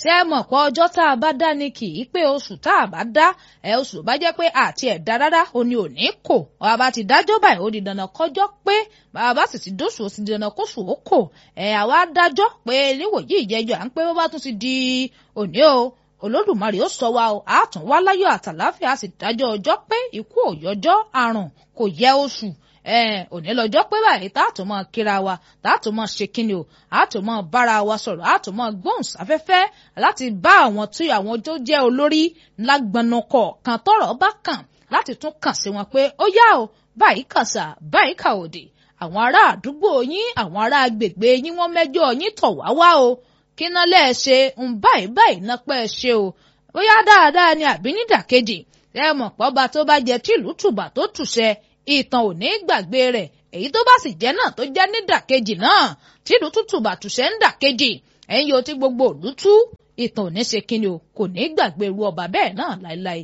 ṣé ẹ mọ̀ pé ọjọ́ tá a bá dá ni kì í pé oṣù tá a bá dá ẹ oṣù bá jẹ́ pé àti ẹ̀ dá rárá o ní òní kò bàbá ti dájọ́ báyìí ó di dandan kọjọ́ pé bàbá sì ti dóṣù ó sì di dandan kóṣù ó kò ẹ àwa dájọ́ pé níwòyí ìjẹ́jọ́ à ń pé bó bá tún ti di òní o olódùmarè ó sọ wa o àtún wá láyọ̀ àtàláfíà sì dájọ́ ọjọ́ pé ikú òyọjọ́ àrùn kò yẹ oṣù òní lọ́jọ́ pé báyìí tá a tún máa kíra wa tá a tún máa ṣe kíni o a tún máa bára wa sọ̀rọ̀ a tún máa gbóhùn sáfẹ́fẹ́ láti bá àwọn tí àwọn tó jẹ́ olórí lágbọnà kọ̀ọ̀kan tọ́rọ̀ bá kàn láti tún kàn sí wọn pé ó yá o báyìí kàṣà báyìí kà òdì àwọn ará àdúgbò yín àwọn ará agbègbè yín wọ́n mẹ́jọ yín tọ̀ wá wá o kí ná lẹ́ẹ̀ ṣe ń báyìí báyìí ná pẹ́ ṣe o bóyá dáadáa ni àbí nídàkejì ẹ mọ̀ pọ́ba tó bá jẹ tìlú tùbà tó tùṣẹ ìtàn ò ní gbàgbé rẹ̀ èyí tó bá sì jẹ́ náà tó jẹ́ nídàkejì náà tìlú tútù bàtùṣẹ́ ń dàkejì ẹ̀yin yóò ti gbogbo òlú tú ìtàn ò ní ṣe kíni o kò ní gbàgbé irú ọba bẹ́ẹ̀ náà láéláé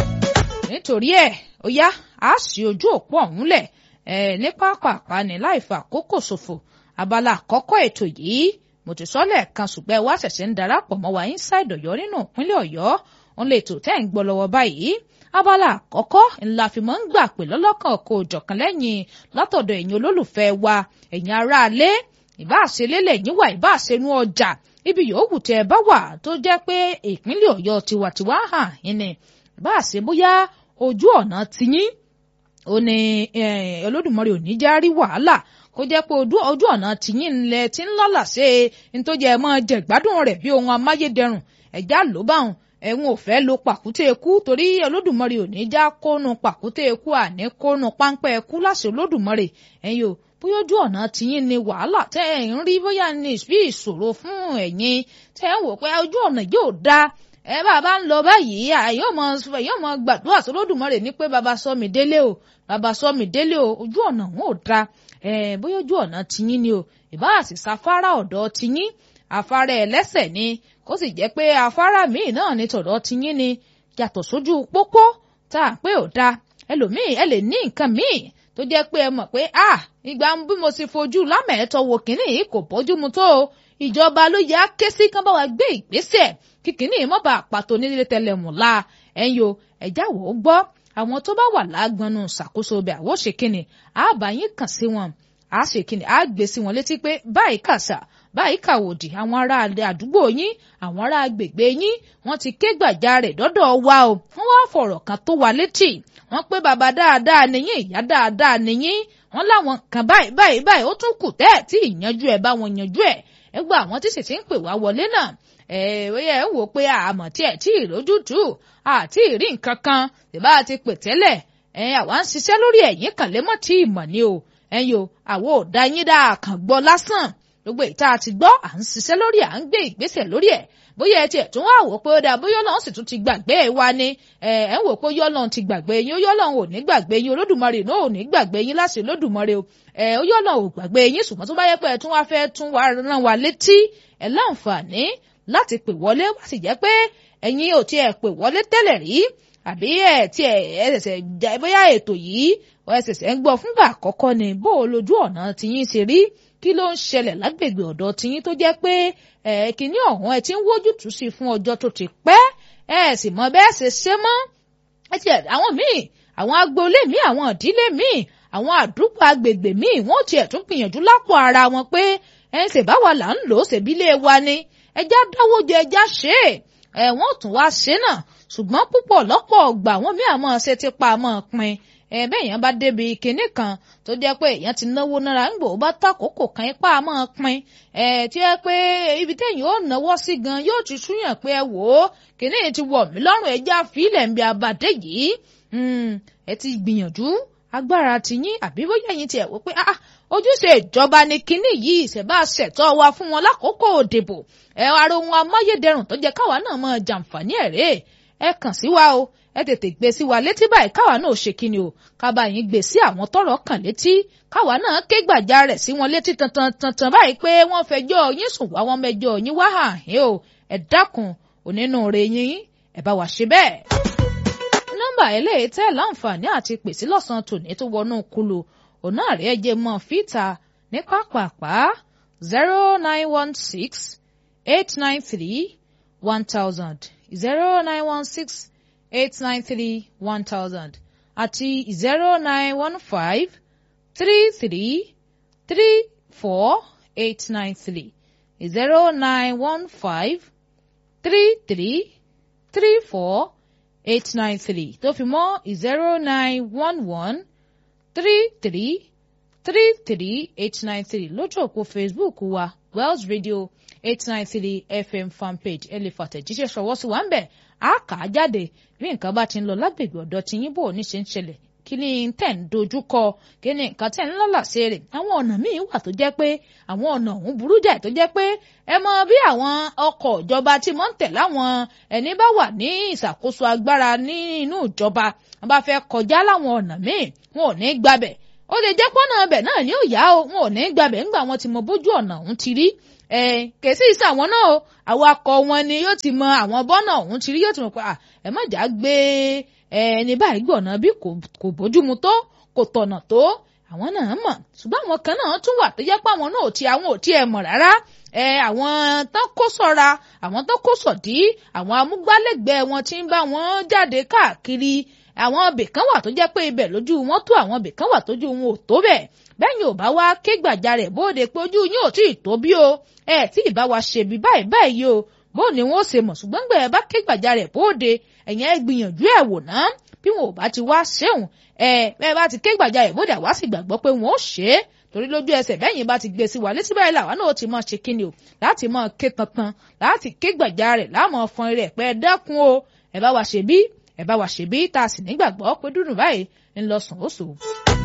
nítorí ẹ̀ ó yá a sì ojú òpó ọ̀hún lẹ̀ ẹ̀ ní pápápá ní láì fa àkókò ṣòfò abala àkọ́kọ́ ètò yìí mo ti sọ lẹ́ẹ̀kan ṣùgbọ́n ẹ wá ṣẹ̀ṣẹ̀ ń darapọ̀ mọ́ wa inside ọ̀yọ́ nínú ìpínlẹ̀ ọ̀yọ́ òun lè tò tẹ́ ń gbọ́ lọ́wọ́ báyìí abala àkọ́kọ́ ńlá fi mọ́ ń gbà pé lọ́lọ́kan kò jọ̀kan lẹ́yìn látọ̀dọ̀ ẹ̀yin olólùfẹ́ wa ẹ̀yin aráalé ìbáṣelélẹ̀ yín wà ìbáṣenú ọjà ibi yòówù tẹ́ ẹ bá wà tó jẹ́ pé ìpínlẹ̀ ọ̀yọ́ tiwantiwa hàn yín ni ìbáṣe bóyá ojú ọ̀nà tiyín ó ní olódùmarè ò ní já rí wàhálà kó jẹ́ pé ojú ọ̀nà tìyín ńlẹ̀ tí ń lọ́là ṣe é tó jẹ́ mọ́ jẹ ìgbádùn rẹ̀ bí ohun amáyédẹrùn ẹ̀já ló báwọn ẹ̀wọ̀n ò fẹ́ lo pàkúté ikú torí olódùmarè ò ní já kónú pàkúté ikú àní kónú páńpẹ́ ikú láṣẹ olódùmarè ẹ̀yin o bóyá ojú ọ̀nà tìyín ni wàhálà tẹ́ ẹ̀ ń rí bóyá ní bí ìṣòro fún ẹ̀yin tẹ́ ẹ̀ ń wò pé ojú ọ̀nà yóò dáa ẹ bàbá ń lọ báyìí yóò mọ yóò mọ gbàdúrà sólódùmarè ní pé bàbá sọ mi délé o bàbá sọ mi délé o ojú ọ̀nà wọn ò dáa ẹ bóyá ojú ọ̀nà tiyín ni o ìbá àti sáfárà ọ̀dọ̀ tiyín afárá ẹlẹ́sẹ̀ ni kó sì jẹ́ pé afárá míì náà ní tọ̀dọ̀ tiyín ni yàtọ̀ sójú pópó tá a pé ò da ẹlòmíì ẹ lè ní nǹkan míì tó jẹ́ pé ẹ mọ̀ pé a ìgbà bí mo sì fojú lámẹ̀ẹ́tọ̀ wò kínní yìí kò bójúmu tó o ìjọba ló yẹ á ké sí kán bá wa gbé ìgbésẹ̀ kí kínní mọ́ bá pàtó nílé tẹlẹmù la ẹ̀yin o ẹ̀já wò ó gbọ́ àwọn tó bá wà lágbọnú ṣàkóso ọbẹ̀ àwọ̀ ṣe kínní àbá yín kàn sí wọn a ṣe kínní a gbé sí wọn létí pé báyìí kàṣà báyìí kàwòdì àwọn ará àdúgbò yín àwọn ará agbègbè yín wọ́n ti ké gbàjarè dọ́dọ̀ wa o wọ́n wá fọ̀rọ̀ kan tó wa létí wọ́n pé bàbá dáadáa nìyín ìyá dáadáa nìyín wọ́n láwọn kan báyìí báyìí báyìí ó tún kù tẹ́ ẹ̀ tí ìyanjú ẹ̀ bá wọn yanjú ẹ̀ ẹ gba àwọn tí sì ti ń pè wá wọlé náà ẹ ẹ ń wò pé àmọ̀ tí ẹ̀ tí ì lójútùú àti ìrí nǹkan kan ìbá ti pè tẹ́lẹ̀ ẹ àwa ń ṣiṣẹ́ lórí ẹ̀yìn kan lé mọ́ tí ì mọ̀ ni o ẹ̀yin o àwo ò dá yín dáa kàn gbọ́ lásán gbogbo ìta àti gbọ́ à ń ṣiṣẹ́ lórí à ń gbé ìgbésẹ̀ lórí ẹ̀ bóyá ẹ tiẹ̀ tún wá wò pé ó dáa bóyá Ọlọ́run sì tún ti gbàgbé wa ni ẹ ẹ ń wò pé Ọlọ́run ti gbàgbé yín ó Ọlọ́run ò ní gbàgbé yín Olódùmarè náà ò ní gbàgbé yín láṣẹ Olódùmarè o ẹ ó Ọlọ́run ò gbàgbé yín ṣùgbọ́n tó bá yẹ pé ẹ tún wá fẹ́ tún wá rán wa létí ẹ láǹfààní láti pè wọlé wá sì jẹ́ pé ẹ̀yin ò tiẹ̀ pè wọlé tẹ́lẹ̀ rí àbí ẹ tiẹ̀ ẹ ṣẹ̀ṣẹ̀ bóyá ètò yìí ẹ ṣẹ̀ṣẹ̀ ń gbọ́ fúngbà àkọ́kọ́ ni bó o lójú ọ̀nà tiyín ṣe rí kí ló ń ṣẹlẹ̀ lágbègbè ọ̀dọ̀ tiyín tó jẹ́ pé ẹ kìíní ọ̀hún ẹ ti ń wójútùú sí fún ọjọ́ tó ti pẹ́ ẹ sì mọ bẹ́ẹ̀ ṣe ṣe mọ́ ẹ ti àwọn míì àwọn agboolé míì àwọn ìdílé míì àwọn àdúgbò agbègbè míì wọ́n tiẹ̀ tún gbìyànjú lápò ara wọn pé ẹ ń ṣèbáwa là ń lò ó ṣèbílẹ̀ wa ni ẹjá dáwọ́ jẹ ẹjá ṣe é ẹ wọ́n tún wá ṣe náà ṣùgbọ́n púpọ̀ lọ́pọ̀ ọgbà wọn mí àmọ́ ṣe ti pa àmọ́ pin ẹ bẹ́ẹ̀ èèyàn bá débi kinní kan tó jẹ́ pé èèyàn ti náwó náírà ń gbò bá tàkókò kan ipá àmọ́ pin ẹ tí ẹ pé ibi téèyàn ó náwó sí gan yóò ti súyàn pé ẹ wò ó kinní ti wọ̀ mí lọ́rùn ẹja fílẹ̀ ń bí abàdé yìí ẹ ti gbìyànjú agbára tiyín àbí bóyá yín tiẹ̀ wò pé ah ojúṣe ìjọba ni kinní yìí ìṣẹ̀bá ṣẹ̀tọ́ wa fún wọn lákòókò òdìbò ẹ ara ohun amáyédẹrùn tó jẹ́ káwa náà máa jàǹfààní ẹ̀ rèé ẹ kàn sí wa o ẹ tètè gbé sí wa létí báyìí káwa náà ṣe kíni o kábà yín gbé sí àwọn tọ́rọ̀ kàn létí káwa náà ké gbàjà rẹ̀ sí wọn létí tantan tantan báyìí pé wọ́n fẹjọ́ yín sùn wá wọ́n mẹjọ́ yín wá hàn yín o ẹ dákun onínúure yín ẹ bá wa ṣe bẹ́ẹ̀. nọ́mbà eléyìí tẹ́ láǹfààní àti pèsè lọ́sàn-án tòní tó wọnú kulu ọ̀nà àrẹ jẹ́ mọ́ fìtà ní pápápá zero nine one six eight nine three one thousand zero nine one six eight nine three one thousand àti zero nine one five three three three four eight nine three zero nine one five three three three four eight nine three tó fi mọ́ zero nine one one three three three three eight nine three lójú òpó Facebook wa Wells Radio eight nine three FM fanpage ẹ lè fàtẹ̀jíṣẹ́ ṣọwọ́ sí wa ń bẹ̀ á kà á jáde bí nǹkan bá ti ń lọ lágbègbè ọ̀dọ̀ tí yín bò ní ṣe ń ṣẹlẹ̀ kí ni tẹ̀ ń dojú kọ kí ni nǹkan tẹ̀ ń lọ́lá sí rẹ̀ àwọn ọ̀nà míì wà tó jẹ́ pé àwọn ọ̀nà ọ̀hún burú jáì tó jẹ́ pé ẹ mọ bí àwọn ọkọ̀ ìjọba tí mọ́ ń tẹ̀ láwọn ẹni bá wà ní ìṣàkóso agbára ní inú ìjọba wọn bá fẹ́ kọjá láwọn ọ̀nà míì wọn ò ní gbabẹ̀ ó lè jẹ́ pọ́nà ọbẹ̀ náà ní òyà o wọn ò ní gbabẹ̀ ńgbà wọn ti mọ bójú ọ̀nà ọ̀hún ti rí ẹ kèsì ìsà àwọn náà o awakọ̀ wọn ni yóò ti mọ àwọn bọ́nà ọ̀hún ti rí yóò ti mọ̀ pé ẹ má jà gbé ẹni báyìí gbọ̀nà bí kò bójúmu tó kò tọ̀nà tó àwọn náà mọ̀ ṣùgbọ́n àwọn kan náà tún wà tó jẹ́ pé àwọn náà ò ti àwọn ò tiẹ̀ mọ̀ rárá ẹ àwọn tán kó sọ́ra àwọn tán kó sọ̀dí àwọn amúgbálẹ́gbẹ̀ẹ́ wọn ti ń bá wọn jáde káàkiri àwọn ibì kan wà tó jẹ́ pé ibẹ̀ lójú wọn tó àwọn ibì kan wà tójú wọn ò tó bẹ́ẹ̀ bẹ́yìn ò bá wá ké gbàjarè bóde pé ojú yín ò tí ì tó bí o ẹ tí ì bá wa ṣe bí báyìí báyìí o bó ni wọn ó ṣe mọ̀ ṣùgbọ́n gbẹ̀ ẹ bá ké gbàjarè bóde ẹ̀yìn ẹ gbìyànjú ẹ̀ wò ná bí wọn ò bá ti wá ṣéun ẹ bẹ́ẹ̀ bá ti ké gbàjarè bóde àwa sì gbàgbọ́ pé wọn ó ṣe é torí lójú ẹsẹ̀ bẹ́yìn bá ti gbé sí wa létí báyìí làwa náà ti máa ṣe kíni o láti máa ké tantan láti ké gbàjarè láàmú ọfọn rẹ̀ pé ẹ dákun o ẹ bá wa ṣe bí ẹ bá wa ṣe bí tá a sì nígbàgbọ́ pé dúdú báyìí ń lọ sùn ó sùn.